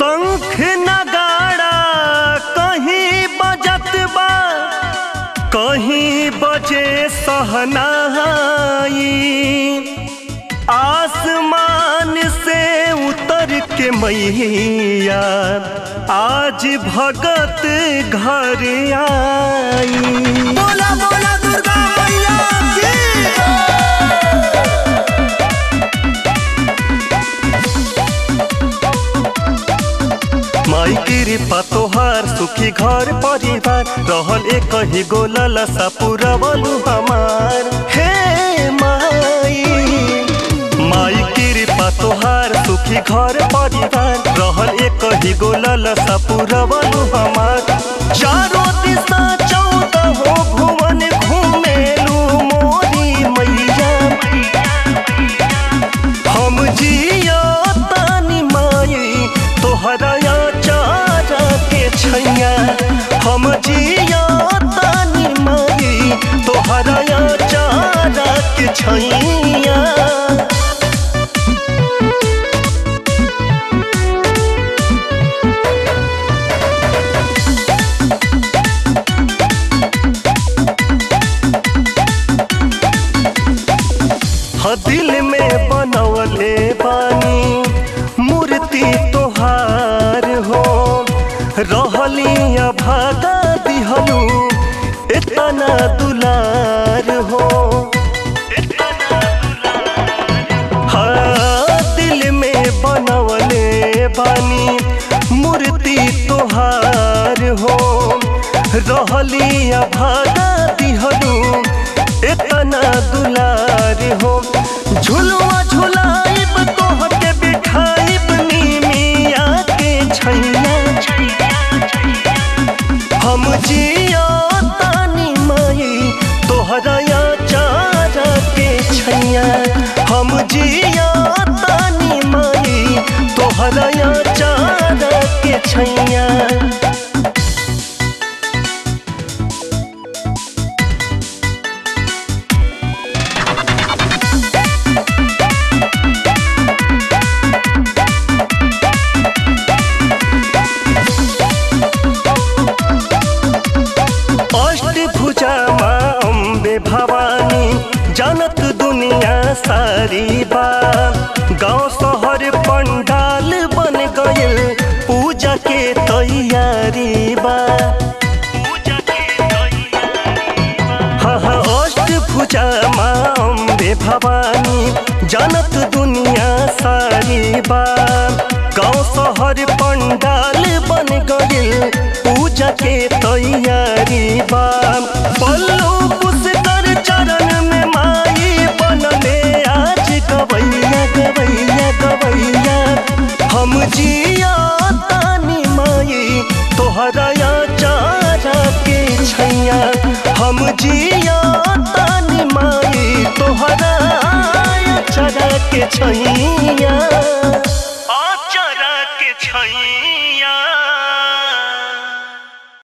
शंख नगाड़ा कहीं बजत बा कहीं बजे सहनाई आसमान से उतर के मैया आज भगत घर आई बोला बोला दुर्गा मैया की माई कृपा तोहार सुखी घर परिवार रहल एक ही गोलल सा पुरवलु हमार हे माई माई कृपा तोहार सुखी घर परिवार रहल एक ही गोलल सा पुरवलु हमार चारों दिशा चौदह भुवन घूमेलु मोरी मैया हम जिया तानी माई तोहरा या चारा के छैया हम जिया तानी माई तोहरा या चारा के छैया ह दिल में बनवले बानी मूर्ति तोहार हो रहली भागा दिहलू इतना दुलार हो हाँ दिल में बनवले बानी मूर्ति तोहार हो रहली भागा दिहलू इतना दुलार हो झुलवा झुलाइब तोहके बिठाइब नीमिया के छैया हम जिया तानी माई तोहरा या चारा के छैया हम जिया तानी माई तोहरा या चारा के छैया अष्टभुजा माँ अम्बे भवानी जानत दुनिया सारी बा गांव शहर पंडाल बन गइल पूजा के तैयारी बा हाँ हाँ अष्टभुजा माँ अम्बे भवानी जानत दुनिया सारी बा गांव शहर पंडाल बन गइल पूजा के तैयारी बा पल्लू पुष्कर चरण में माई बनले आज गवैया गवैया गवैया हम जिया तानी माई तोहरा या चारा के छैया हम जिया तानी माई तोहरा या चारा के छैया